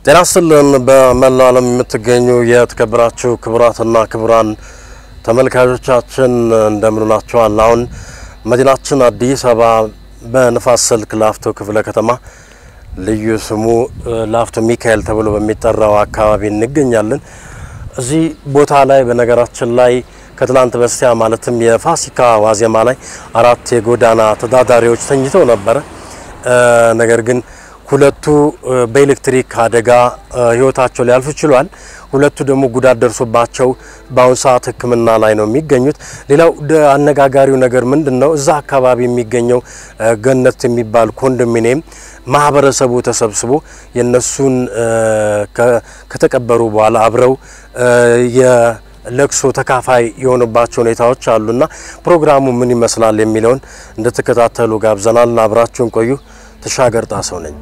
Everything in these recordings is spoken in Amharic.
ጤና ይስጥልን። በመላው ዓለም የምትገኙ የተከበራችሁ ክቡራትና ክቡራን ተመልካቾቻችን እንደምንላችኋል። አሁን መዲናችን አዲስ አበባ በንፋስ ስልክ ላፍቶ ክፍለ ከተማ ልዩ ስሙ ላፍቶ ሚካኤል ተብሎ በሚጠራው አካባቢ እንገኛለን። እዚህ ቦታ ላይ በነገራችን ላይ ከትላንት በስቲያ ማለትም የፋሲካ ዋዜማ ላይ አራት የጎዳና ተዳዳሪዎች ተኝተው ነበረ። ነገር ግን ሁለቱ በኤሌክትሪክ አደጋ ሕይወታቸው ሊያልፍ ችሏል። ሁለቱ ደግሞ ጉዳት ደርሶባቸው በአሁኑ ሰዓት ሕክምና ላይ ነው የሚገኙት። ሌላው አነጋጋሪው ነገር ምንድን ነው? እዛ አካባቢ የሚገኘው ገነት የሚባል ኮንዶሚኒየም ማህበረሰቡ ተሰብስቦ የነሱን ከተቀበሩ በኋላ አብረው የለቅሶ ተካፋይ የሆኑባቸው ሁኔታዎች አሉና ፕሮግራሙ ምን ይመስላል የሚለውን እንድትከታተሉ ጋብዘናል። አብራችሁን ቆዩ። ተሻገር ጣሰው ነኝ።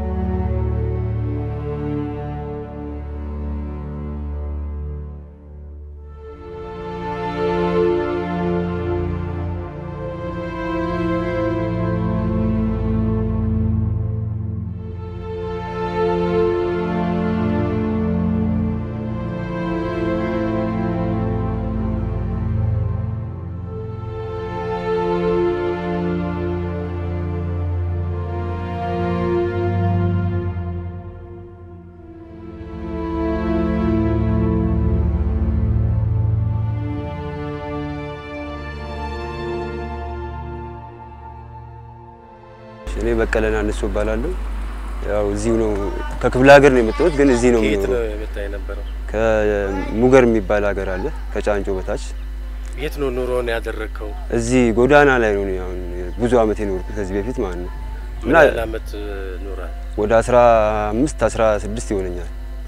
እኔ በቀለና እነሱ እባላለሁ። ያው እዚሁ ነው ከክፍለ ሀገር ነው የመጣሁት፣ ግን እዚህ ነው የምኖረው። ከሙገር የሚባል ሀገር አለ ከጫንጮ በታች። የት ነው ኑሮን ያደረግከው? እዚህ ጎዳና ላይ ነው አሁን ብዙ አመት የኖርኩት ከዚህ በፊት ማለት ነው። ምን ያህል አመት ኖራል? ወደ 15 16 ይሆነኛል።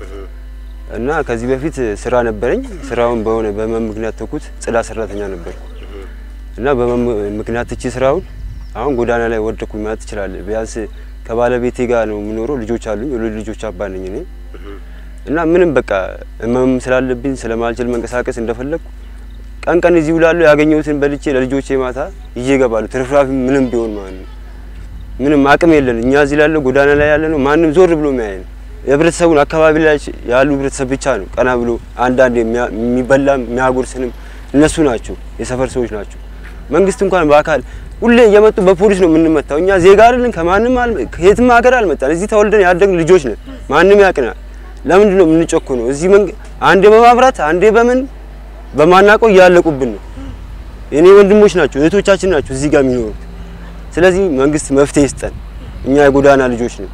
እና ከዚህ በፊት ስራ ነበረኝ። ስራውን በሆነ በህመም ምክንያት ተኩት። ጽዳት ሰራተኛ ነበርኩ እና በህመም ምክንያት ትቼ ስራውን አሁን ጎዳና ላይ ወደኩኝ ማለት ትችላለህ። ቢያንስ ከባለቤቴ ጋር ነው የምኖረው። ልጆች አሉኝ፣ የሁለት ልጆች አባት ነኝ እኔ እና ምንም በቃ ህመም ስላለብኝ ስለማልችል መንቀሳቀስ እንደፈለግኩ ቀን ቀን እዚህ ውላለሁ። ያገኘሁትን በልቼ ለልጆቼ ማታ ይዤ እገባለሁ። ትርፍራፊ ምንም ቢሆን ማለት ነው። ምንም አቅም የለን እኛ እዚህ ላለው ጎዳና ላይ ያለ ነው። ማንም ዞር ብሎ የሚያየን የህብረተሰቡን አካባቢ ላይ ያሉ ህብረተሰብ ብቻ ነው ቀና ብሎ አንዳንድ የሚበላ የሚያጎርስንም እነሱ ናቸው፣ የሰፈር ሰዎች ናቸው። መንግስት እንኳን በአካል ሁሌ እየመጡ በፖሊስ ነው የምንመታው። እኛ ዜጋ አይደለን፣ ከማንም ከየትም ሀገር አልመጣን። እዚህ ተወልደን ያደግን ልጆች ነን። ማንም ያቅናል። ለምንድን ነው የምንጨኮነው? እዚህ አንዴ በማብራት አንዴ በምን በማናውቀው እያለቁብን ነው። የኔ ወንድሞች ናቸው እህቶቻችን ናቸው እዚህ ጋር የሚኖሩት። ስለዚህ መንግስት መፍትሄ ይስጠን። እኛ የጎዳና ልጆች ነን።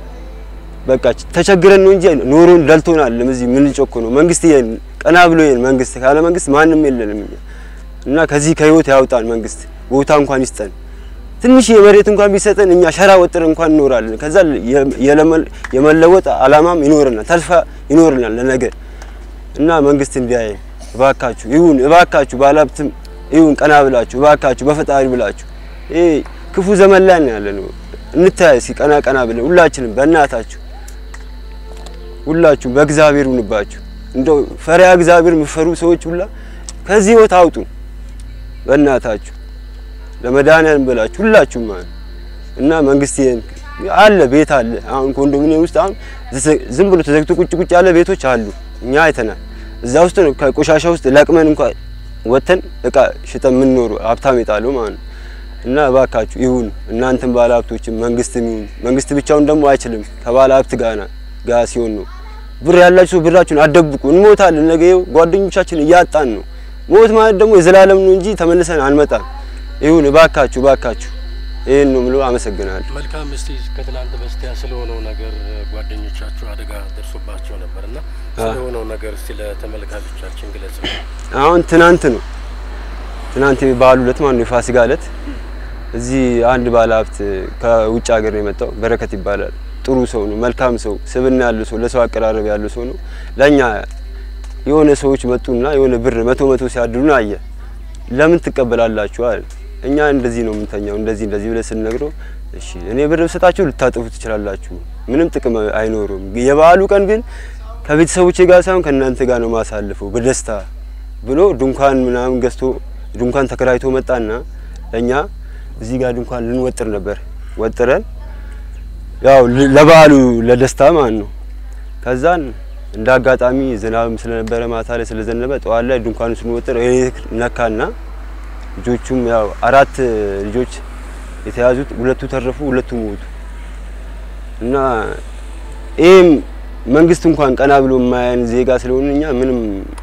በቃ ተቸግረን ነው እንጂ ኖሮን ደልቶናል። እዚህ የምንጨኮነው መንግስት ይሄን ቀና ብሎ ይሄን መንግስት ካለ መንግስት ማንም የለንም እኛ እና ከዚህ ከህይወት ያውጣን መንግስት ቦታ እንኳን ይስጠን። ትንሽ የመሬት እንኳን ቢሰጠን እኛ ሸራ ወጥረን እንኳን እንኖራለን። ከዛ የመለወጥ አላማም ይኖረናል፣ ተስፋ ይኖረናል ለነገ እና መንግስት እንዲያየን እባካችሁ ይሁን፣ እባካችሁ ባለሀብትም ይሁን ቀና ብላችሁ እባካችሁ በፈጣሪ ብላችሁ ይሄ ክፉ ዘመን ላይ ነው ያለነው። እንታያይ እስኪ ቀና ቀና ብለን ሁላችንም በእናታችሁ ሁላችሁም በእግዚአብሔር ሁንባችሁ እንደው ፈሪያ እግዚአብሔር የምፈሩ ሰዎች ሁላ ከዚህ ህይወት አውጡ በእናታችሁ ለመድኃኒዓለም ብላችሁ ሁላችሁም ማለት እና መንግስት አለ ቤት አለ። አሁን ኮንዶሚኒየም ውስጥ አሁን ዝም ብሎ ተዘግቶ ቁጭ ቁጭ ያለ ቤቶች አሉ። እኛ አይተናል። እዛ ውስጥ ነው ከቆሻሻ ውስጥ ለቅመን እንኳን ወተን እቃ ሽጠን የምንኖሩ ሀብታም የጣለው ማለት ነው። እና እባካችሁ ይሁን እናንተም ባለ ሀብቶችም መንግስትም ይሁን መንግስት ብቻውን ደግሞ አይችልም። ከባለ ሀብት ጋና ጋር ሲሆን ነው። ብር ያላችሁ ሰው ብራችሁን አትደብቁ። እንሞታለን። ነገ ጓደኞቻችን እያጣን ነው። ሞት ማለት ደግሞ የዘላለም ነው እንጂ ተመልሰን አንመጣም። ይሁን እባካችሁ እባካችሁ ይህን ነው የምለው። አመሰግናለሁ። መልካም። እስቲ ከትላንት በስቲያ ስለሆነው ነገር ጓደኞቻችሁ አደጋ ደርሶባቸው ነበርና ስለሆነው ነገር እስቲ ለተመልካቾቻችን ግለጽ። አሁን ትናንት ነው ትናንት በዓሉ ዕለት ማለት ነው የፋሲካ ዕለት እዚህ አንድ ባለ ሀብት ከውጭ ሀገር ነው የመጣው። በረከት ይባላል። ጥሩ ሰው ነው፣ መልካም ሰው፣ ስብና ያለው ሰው፣ ለሰው አቀራረብ ያለው ሰው ነው። ለኛ የሆነ ሰዎች መጡና የሆነ ብር መቶ መቶ ሲያድሉን አየ። ለምን ትቀበላላችሁ አለ። እኛ እንደዚህ ነው የምንተኛው፣ እንደዚህ እንደዚህ ብለን ስንነግረው እሺ እኔ ብር ብሰጣችሁ ልታጥፉ ትችላላችሁ፣ ምንም ጥቅም አይኖሩም። የበዓሉ ቀን ግን ከቤተሰቦቼ ጋር ሳይሆን ከእናንተ ጋር ነው ማሳልፈው በደስታ ብሎ ድንኳን ምናምን ገዝቶ ድንኳን ተከራይቶ መጣና ለእኛ እዚህ ጋር ድንኳን ልንወጥር ነበር። ወጥረን ያው ል- ለበዓሉ ለደስታ ማለት ነው። ከዛን እንደ አጋጣሚ ዝናብም ስለነበረ ማታ ላይ ስለዘነበ ጠዋት ላይ ድንኳኑ ስንወጥር ኤሌክትሪክ ነካና ልጆቹም ያው አራት ልጆች የተያዙት ሁለቱ ተረፉ፣ ሁለቱ ሞቱ እና ይህም መንግስት እንኳን ቀና ብሎ የማያን ዜጋ ስለሆነ እኛ ምንም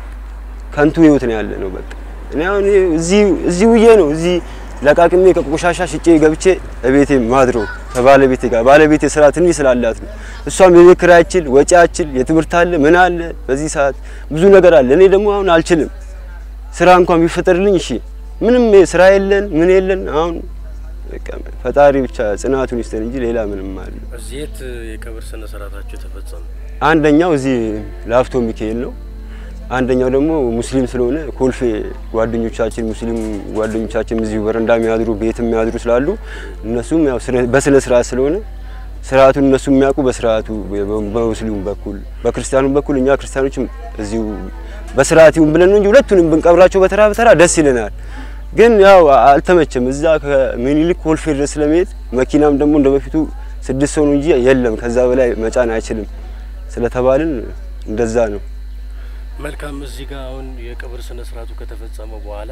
ከንቱ ህይወት ነው ያለ ነው። በቃ እኔ አሁን እዚህ እዚህ ውዬ ነው እዚህ ለቃቅሜ ከቆሻሻ ሽጬ ገብቼ እቤቴ ማድረው ከባለቤቴ ጋር ባለቤቴ ስራ ትንሽ ስላላት ነው። እሷም የቤት ኪራይ አችል ወጪ አችል የትምህርት አለ ምን አለ በዚህ ሰዓት ብዙ ነገር አለ። እኔ ደግሞ አሁን አልችልም። ስራ እንኳን ቢፈጠርልኝ እሺ፣ ምንም ስራ የለን ምን የለን። አሁን በቃ ፈጣሪ ብቻ ጽናቱን ይስጠን እንጂ ሌላ ምንም አለ። እዚህ የት የቀብር ስነ ስርዓታችሁ ተፈጸመ? አንደኛው እዚህ ላፍቶ ሚካኤል ነው። አንደኛው ደግሞ ሙስሊም ስለሆነ ኮልፌ ጓደኞቻችን ሙስሊም ጓደኞቻችን እዚሁ በረንዳ የሚያድሩ ቤት የሚያድሩ ስላሉ እነሱም ያው በስነ ስርዓት ስለሆነ ስርዓቱን እነሱ የሚያውቁ በስርዓቱ በሙስሊሙ በኩል በክርስቲያኑ በኩል እኛ ክርስቲያኖችም እዚሁ በስርዓት ይሁን ብለን ነው እንጂ ሁለቱንም ብንቀብራቸው በተራ በተራ ደስ ይለናል። ግን ያው አልተመቸም። እዛ ከምኒልክ ኮልፌ ድረስ ስለመሄድ መኪናም ደግሞ እንደ በፊቱ ስድስት ሰው ነው እንጂ የለም ከዛ በላይ መጫን አይችልም ስለተባልን እንደዛ ነው። መልካም። እዚህ ጋር አሁን የቀብር ስነ ስርዓቱ ከተፈጸመ በኋላ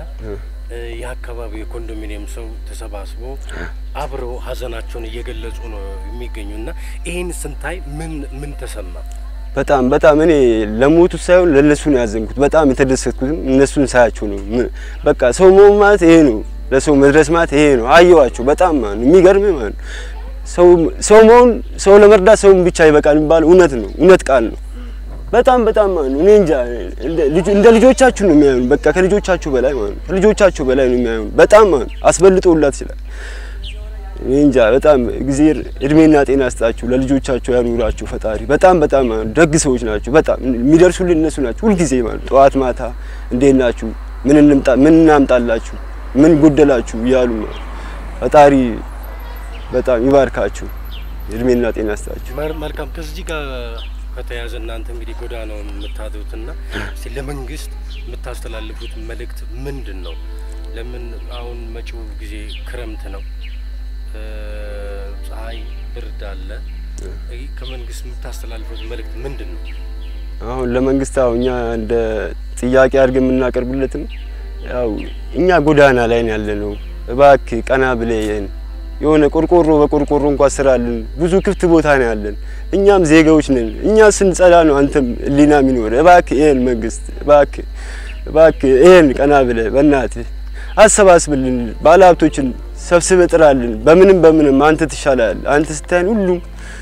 የአካባቢው የኮንዶሚኒየም ሰው ተሰባስቦ አብረው ሀዘናቸውን እየገለጹ ነው የሚገኙና ይህን ስንታይ ምን ምን ተሰማ? በጣም በጣም እኔ ለሞቱት ሳይሆን ለእነሱ ነው ያዘንኩት። በጣም የተደሰትኩትም እነሱን ሳያቸው ነው። በቃ ሰው መሆን ማለት ይሄ ነው። ለሰው መድረስ ማለት ይሄ ነው። አየዋቸው በጣም ማለት ነው የሚገርም ማለት ነው። ሰው ሰው መሆን ሰው ለመርዳት ሰውን ብቻ ይበቃል የሚባለው እውነት ነው። እውነት ቃል ነው። በጣም በጣም ማለት ነው። እኔ እንጃ እንደ ልጆቻችሁ ነው የሚያዩን። በቃ ከልጆቻችሁ በላይ ማለት ነው። ከልጆቻችሁ በላይ ነው የሚያዩን። በጣም ማለት ነው። አስበልጦላት ይችላል። እኔ እንጃ በጣም እግዚአብሔር እድሜና ጤና ያስጣችሁ፣ ለልጆቻችሁ ያኑራችሁ ፈጣሪ። በጣም በጣም ደግ ሰዎች ናቸው። በጣም የሚደርሱልን እነሱ ናቸው ሁልጊዜ ማለት ነው። ጠዋት ማታ እንዴት ናችሁ፣ ምን እንምጣ፣ ምን እናምጣላችሁ፣ ምን ጎደላችሁ እያሉ ማለት ነው። ፈጣሪ በጣም ይባርካችሁ፣ እድሜና ጤና ያስጣችሁ። መልካም ከዚህ ጋር ከተያዘ እናንተ እንግዲህ ጎዳናውን የምታድሩትና እስቲ ለመንግስት የምታስተላልፉት መልእክት ምንድን ነው? ለምን አሁን መጪው ጊዜ ክረምት ነው፣ ፀሐይ፣ ብርድ አለ። ከመንግስት የምታስተላልፉት መልእክት ምንድን ነው? አሁን ለመንግስት ያው እኛ እንደ ጥያቄ አድርገን የምናቀርብለትም ያው እኛ ጎዳና ላይ ነው ያለ ነው። እባክህ ቀና ብለየን የሆነ ቆርቆሮ በቆርቆሮ እንኳን ስራልን። ብዙ ክፍት ቦታ ነው ያለን። እኛም ዜጋዎች ነን። እኛ ስንጸዳ ነው አንተም ህሊና የሚኖር። እባክህ ይሄን መንግስት እባክህ እባክህ ይሄን ቀና ብለህ በእናትህ አሰባስብልን። ባለሀብቶችን ሰብስበህ ጥራልን። በምንም በምንም አንተ ትሻላለህ። አንተ ስታይን ሁሉም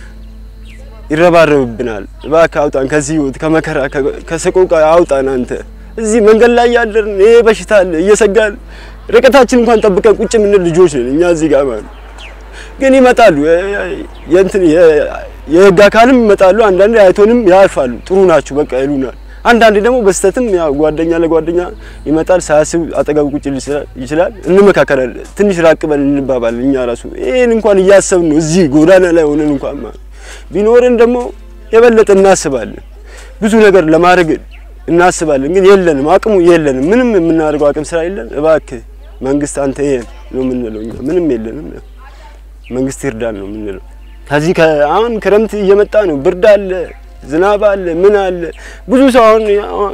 ይረባረብብናል። እባክህ አውጣን ከዚህ ህይወት ከመከራ ከሰቆቃ አውጣን። አንተ እዚህ መንገድ ላይ ያደርን ይሄ በሽታ አለ እየሰጋን ርቀታችን እንኳን ጠብቀን ቁጭ የምንል ልጆች ነን እኛ እዚህ ጋር ማለት ግን ይመጣሉ። የእንትን የህግ አካልም ይመጣሉ። አንዳንዴ አይቶንም ያልፋሉ። ጥሩ ናችሁ በቃ ይሉናል። አንዳንዴ ደግሞ በስተትም ያው ጓደኛ ለጓደኛ ይመጣል። ሳያስብ አጠገብ ቁጭ ይችላል። እንመካከላለን። ትንሽ ራቅ በል እንባባል። እኛ ራሱ ይሄን እንኳን እያሰብን ነው እዚህ ጎዳና ላይ ሆነን እንኳን ማለት ቢኖርን ደግሞ የበለጠ እናስባለን። ብዙ ነገር ለማድረግ እናስባለን፣ ግን የለንም፣ አቅሙ የለንም። ምንም የምናደርገው አቅም ስራ የለን። እባክህ መንግስት አንተ ይሄን ነው የምንለው። እኛ ምንም የለንም። መንግስት ይርዳን ነው የምንለው። ከዚህ አሁን ክረምት እየመጣ ነው። ብርድ አለ፣ ዝናብ አለ፣ ምን አለ። ብዙ ሰው አሁን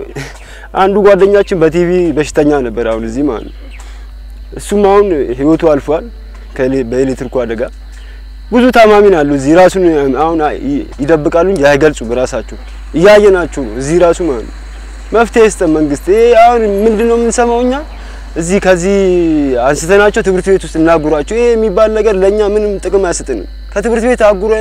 አንዱ ጓደኛችን በቲቪ በሽተኛ ነበር፣ አሁን እዚህ ማለት ነው። እሱም አሁን ህይወቱ አልፏል በኤሌክትሪኩ አደጋ። ብዙ ታማሚን አሉ እዚህ ራሱን አሁን ይደብቃሉ እንጂ አይገልጹ። በራሳቸው እያየናቸው ነው እዚህ ራሱ ማለት ነው። መፍትሄ ይስጠን መንግስት። ይሄ አሁን ምንድነው የምንሰማው እኛ እዚህ ከዚህ አንስተናቸው ትምህርት ቤት ውስጥ እናጉሯቸው። ይሄ የሚባል ነገር ለእኛ ምንም ጥቅም አይሰጥንም። ከትምህርት ቤት አጉሮ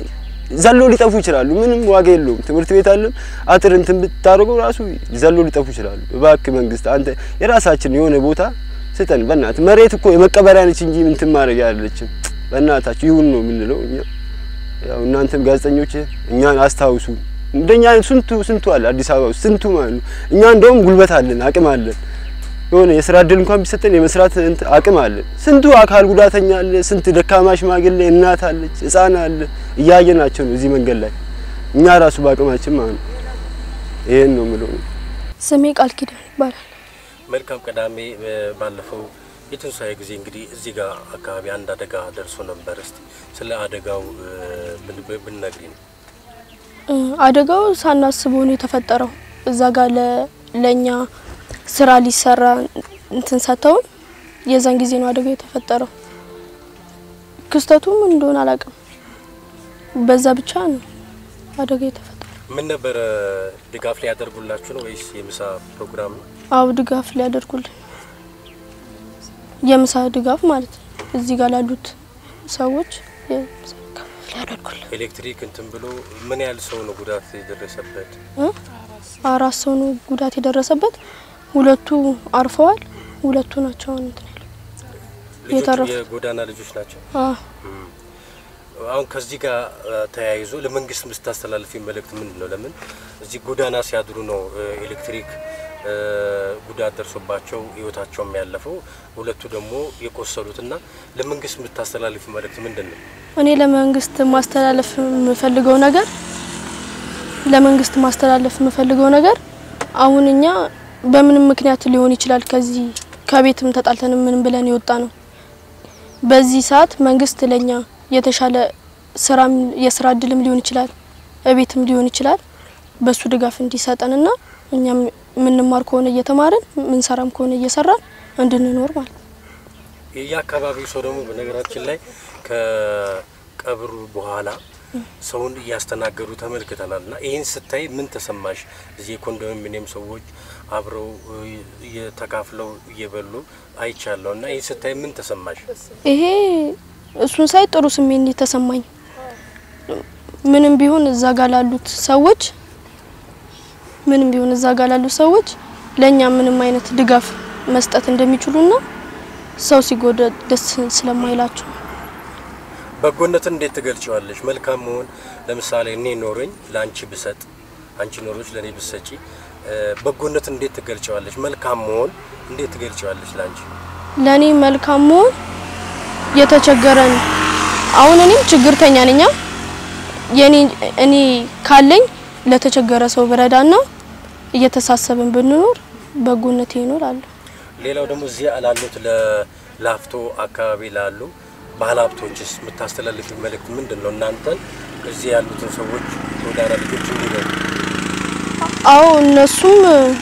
ዘሎ ሊጠፉ ይችላሉ። ምንም ዋጋ የለውም። ትምህርት ቤት አለም አጥር እንትን ብታደርገው ራሱ ዘሎ ሊጠፉ ይችላሉ። እባክህ መንግስት አንተ የራሳችን የሆነ ቦታ ስጠን በእናትህ። መሬት እኮ የመቀበሪያ ነች እንጂ እንትን ማድረግ ያለችም በእናታችሁ ይሁን ነው የምንለው እኛ። ያው እናንተም ጋዜጠኞች እኛን አስታውሱ። እንደኛ ስንቱ ስንቱ አለ አዲስ አበባ ውስጥ ስንቱ ማለት ነው። እኛ እንደውም ጉልበት አለን፣ አቅም አለን የሆነ የስራ እድል እንኳን ቢሰጠን የመስራት አቅም አለን። ስንቱ አካል ጉዳተኛ አለ፣ ስንት ደካማ ሽማግሌ እናት አለች፣ ህፃን አለ። እያየናቸው ነው እዚህ መንገድ ላይ እኛ ራሱ በአቅማችን ማለት ነው። ይሄን ነው የምለው። ስሜ ቃል ኪዳን ይባላል። መልካም ቅዳሜ ባለፈው የትንሳኤ ጊዜ እንግዲህ እዚህ ጋር አካባቢ አንድ አደጋ ደርሶ ነበር። እስቲ ስለ አደጋው ብንነግሪ ነው። እ፣ አደጋው ሳናስበው ነው የተፈጠረው። እዛ ጋር ለ- ለእኛ ስራ ሊሰራ እንትን ሰጥተውን የዛን ጊዜ ነው አደጋው የተፈጠረው። ክስተቱ ምን እንደሆነ አላውቅም። በዛ ብቻ ነው አደጋው የተፈጠረው። ምን ነበረ ድጋፍ ሊያደርጉላችሁ ነው ወይስ የምሳ ፕሮግራም ነው? አው ድጋፍ ሊያደርጉልን የምሳ ድጋፍ ማለት ነው። እዚህ ጋር ላሉት ሰዎች የምሳ ድጋፍ ሊያደርጉልን ኤሌክትሪክ እንትን ብሎ ምን ያህል ሰው ነው ጉዳት የደረሰበት? እ? አራት ሰው ነው ጉዳት የደረሰበት። ሁለቱ አርፈዋል። ሁለቱ ናቸው አሁን እንትን ያለው። ልጆቹ የተረፉ- የጎዳና ልጆች ናቸው። አ አሁን ከዚህ ጋር እ፣ ተያይዞ ለመንግስት ምስታስተላልፊ መልእክት ምንድን ነው? ለምን እዚህ ጎዳና ሲያድሩ ነው እ፣ ኤሌክትሪክ እ፣ ጉዳት ደርሶባቸው ህይወታቸውም ያለፈው ሁለቱ ደግሞ የቆሰሉትና ለመንግስት የምታስተላልፊ መልእክት ምንድን ነው? እኔ ለመንግስት ማስተላለፍ የምፈልገው ነገር ለመንግስት ማስተላለፍ የምፈልገው ነገር አሁን እኛ በምንም ምክንያት ሊሆን ይችላል ከዚህ ከቤትም ተጣልተን ምን ብለን የወጣ ነው። በዚህ ሰዓት መንግስት ለኛ የተሻለ ስራም የስራ እድልም ሊሆን ይችላል እቤትም ሊሆን ይችላል በሱ ድጋፍ እንዲሰጠንና እኛም የምንማር ከሆነ እየተማርን ምንሰራም ከሆነ እየሰራን እንድንኖር ማለት ነው። የአካባቢው ሰው ደግሞ በነገራችን ላይ ከቀብሩ በኋላ ሰውን እያስተናገዱ ተመልክተናል። እና ይህን ስታይ ምን ተሰማሽ? እዚህ የኮንዶሚኒየም ሰዎች አብረው እ፣ እየተካፍለው እየበሉ አይቻለሁ። እና ይህን ስታይ ምን ተሰማሽ? ይሄ እሱን ሳይ ጥሩ ስሜት ነው የተሰማኝ። ምንም ቢሆን እዛ ጋር ላሉት ሰዎች ምንም ቢሆን እዛ ጋር ላሉት ሰዎች ለእኛ ምንም አይነት ድጋፍ መስጠት እንደሚችሉና ሰው ሲጎዳ ደስ ስለማይላቸው በጎነትን እንዴት ትገልጪዋለሽ? መልካም መሆን ለምሳሌ እኔ ኖረኝ ለአንቺ ብሰጥ፣ አንቺ ኖሮች ለእኔ ብሰጪ፣ እ፣ በጎነትን እንዴት ትገልጪዋለሽ? መልካም መሆን እንዴት ትገልጪዋለሽ ለአንቺ? ለእኔ መልካም መሆን የተቸገረን አሁን እኔም ችግርተኛ ነኛ የኔ እኔ ካለኝ ለተቸገረ ሰው ብረዳና እየተሳሰብን ብንኖር በጎነቴ ይኖራል። ሌላው ደግሞ እዚህ ላሉት ለላፍቶ አካባቢ ላሉ ባህል ሀብቶችስ የምታስተላልፊ መልእክት ምንድን ነው? እናንተን እዚህ ያሉትን ሰዎች ጎዳና ልጆች እንዲረዱ አዎ እነሱም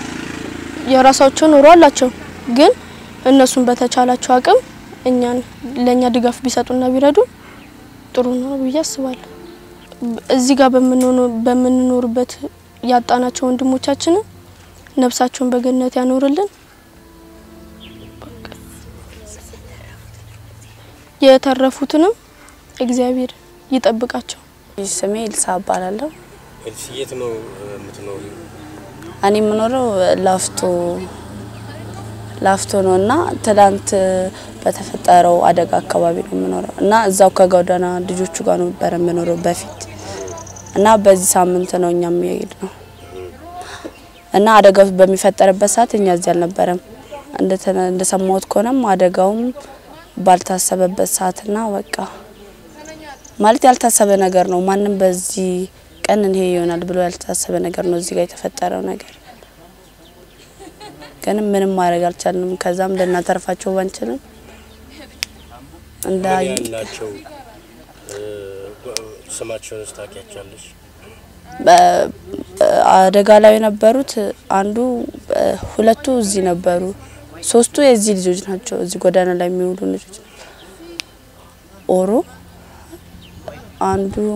የራሳቸው ኑሮ አላቸው፣ ግን እነሱም በተቻላቸው አቅም እኛን ለእኛ ድጋፍ ቢሰጡና ቢረዱ ጥሩ ነው ብዬ አስባለሁ። እዚህ ጋር በምንሆነ- በምንኖርበት ያጣናቸው ወንድሞቻችንን ነፍሳቸውን በገነት ያኖርልን። የተረፉትንም እግዚአብሔር ይጠብቃቸው። ስሜ ኤልሳ እባላለሁ። ኤልሲ የት ነው የምትኖሪ? እኔ የምኖረው ላፍቶ ላፍቶ ነው እና ትላንት በተፈጠረው አደጋ አካባቢ ነው የምኖረው እና እዛው ከጎዳና ልጆቹ ጋር ነበር የምኖረው በፊት እና በዚህ ሳምንት ነው እኛም የሄድ ነው እና አደጋው በሚፈጠርበት ሰዓት እኛ እዚህ አልነበረም። እንደተ- እንደሰማሁት ከሆነም አደጋውም ባልታሰበበት ሰዓትና በቃ ማለት ያልታሰበ ነገር ነው። ማንም በዚህ ቀን ይሄ ይሆናል ብሎ ያልታሰበ ነገር ነው እዚህ ጋር የተፈጠረው ነገር። ግን ምንም ማድረግ አልቻልንም። ከዛም ልናተርፋቸው ባንችልም እንደ ምን ያህል ናቸው? እ፣ ስማቸውን ታውቂያቸዋለሽ? በ- አደጋ ላይ የነበሩት አንዱ እ፣ ሁለቱ እዚህ ነበሩ። ሶስቱ የዚህ ልጆች ናቸው። እዚህ ጎዳና ላይ የሚውሉ ልጆች ኦሮ አንዱ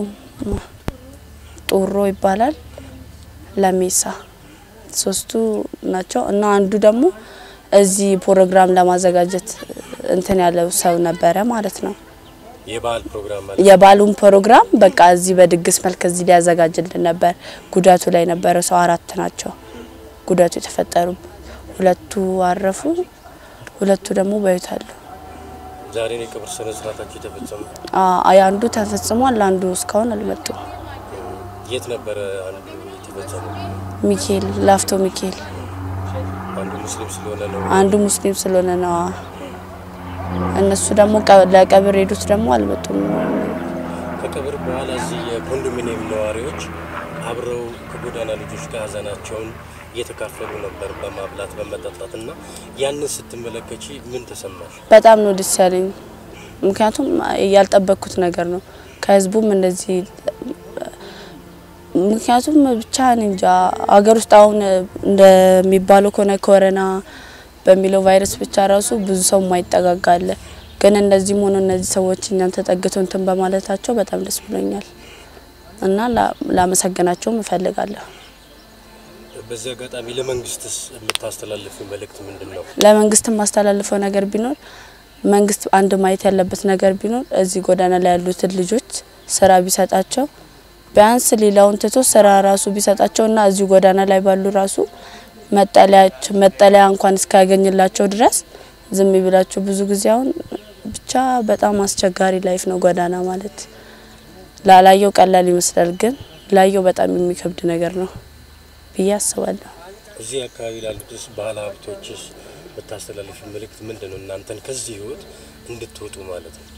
ጡሮ ይባላል፣ ለሜሳ ሶስቱ ናቸው እና አንዱ ደግሞ እዚህ ፕሮግራም ለማዘጋጀት እንትን ያለው ሰው ነበረ ማለት ነው። የባህል ፕሮግራም ማለት የባሉን ፕሮግራም በቃ እዚህ በድግስ መልክ እዚህ ሊያዘጋጅልን ነበር። ጉዳቱ ላይ ነበረ ሰው አራት ናቸው ጉዳቱ የተፈጠሩበት። ሁለቱ አረፉ፣ ሁለቱ ደግሞ በሕይወት አሉ። ዛሬ ነው የቀብር ስነ ስርዓታቸው የተፈጸመው። አ- አንዱ ተፈጽሟል፣ አንዱ እስካሁን አልመጡም። የት ነበረ አንዱ የተፈጸመው? ሚካኤል ላፍቶ ሚካኤል አንዱ ሙስሊም ስለሆነ ነው። አንዱ ሙስሊም ስለሆነ ነው። እነሱ ደግሞ ቀ- ለቀብር ሄዱት ደግሞ አልመጡም። ከቀብር በኋላ እዚህ የኮንዶሚኒየም ነዋሪዎች አብረው ከጎዳና ልጆች ጋር ሀዘናቸውን እየተካፈሉ ነበር በማብላት በመጠጣት እና ያንን ስትመለከቺ ምን ተሰማሽ? በጣም ነው ደስ ያለኝ። ምክንያቱም ያልጠበቅኩት ነገር ነው። ከህዝቡም እንደዚህ ምክንያቱም ብቻ እኔ እንጃ ሀገር ውስጥ አሁን እንደሚባለው ከሆነ ኮሮና በሚለው ቫይረስ ብቻ ራሱ ብዙ ሰው የማይጠጋጋ አለ። ግን እንደዚህም ሆኖ እነዚህ ሰዎች እኛን ተጠግተው እንትን በማለታቸው በጣም ደስ ብሎኛል እና ላ- ላመሰግናቸውም እፈልጋለሁ። በዚህ አጋጣሚ ለመንግስትስ የምታስተላልፍ መልእክት ምንድን ነው? ለመንግስት የማስተላልፈው ነገር ቢኖር መንግስት አንድ ማየት ያለበት ነገር ቢኖር እዚህ ጎዳና ላይ ያሉትን ልጆች ስራ ቢሰጣቸው ቢያንስ ሌላውን ትቶ ስራ ራሱ ቢሰጣቸው እና እዚህ ጎዳና ላይ ባሉ ራሱ መጠለያቸው መጠለያ እንኳን እስካያገኝላቸው ድረስ ዝም ቢላቸው ብዙ ጊዜ አሁን ብቻ በጣም አስቸጋሪ ላይፍ ነው ጎዳና ማለት። ላላየው ቀላል ይመስላል፣ ግን ላየው በጣም የሚከብድ ነገር ነው ብዬ አስባለሁ። እዚህ አካባቢ ላሉትስ ባለ ሀብቶችስ የምታስተላልፍ መልእክት ምንድን ነው? እናንተን ከዚህ ህይወት እንድትወጡ ማለት ነው።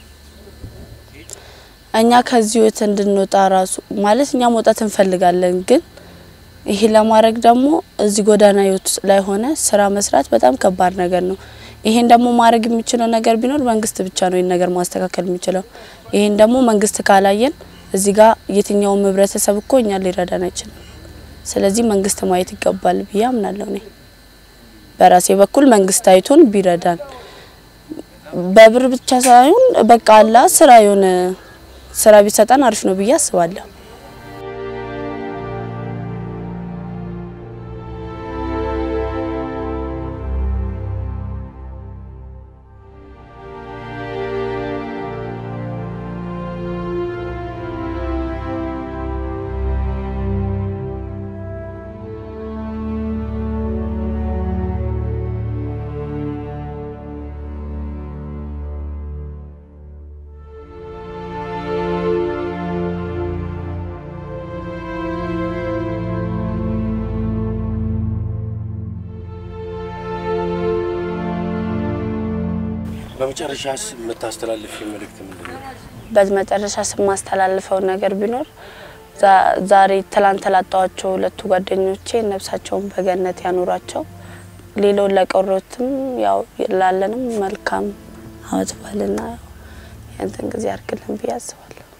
እኛ ከዚህ ህይወት እንድንወጣ ራሱ ማለት እኛ መውጣት እንፈልጋለን፣ ግን ይሄ ለማድረግ ደግሞ እዚህ ጎዳና ህይወት ውስጥ ላይ ሆነ ስራ መስራት በጣም ከባድ ነገር ነው። ይሄን ደግሞ ማድረግ የሚችለው ነገር ቢኖር መንግስት ብቻ ነው ይህን ነገር ማስተካከል የሚችለው። ይሄን ደግሞ መንግስት ካላየን እዚህ ጋር የትኛውም ህብረተሰብ እኮ እኛን ሊረዳን አይችልም። ስለዚህ መንግስት ማየት ይገባል ብዬ አምናለሁ። እኔ በራሴ በኩል መንግስት አይቶን ቢረዳን በብር ብቻ ሳይሆን በቃ አላ ስራ የሆነ ስራ ቢሰጠን አሪፍ ነው ብዬ አስባለሁ። በመጨረሻስ የምታስተላልፍ መልእክት ምንድን ነው? በመጨረሻ ስማስተላልፈው ነገር ቢኖር ዛ- ዛሬ ትላንት ላጣዋቸው ሁለቱ ጓደኞቼ ነፍሳቸውን በገነት ያኑራቸው። ሌላውን ለቀሩትም ያው ላለንም መልካም አመት በዓልና ያንተን ጊዜ ያርግልን ብዬ አስባለሁ።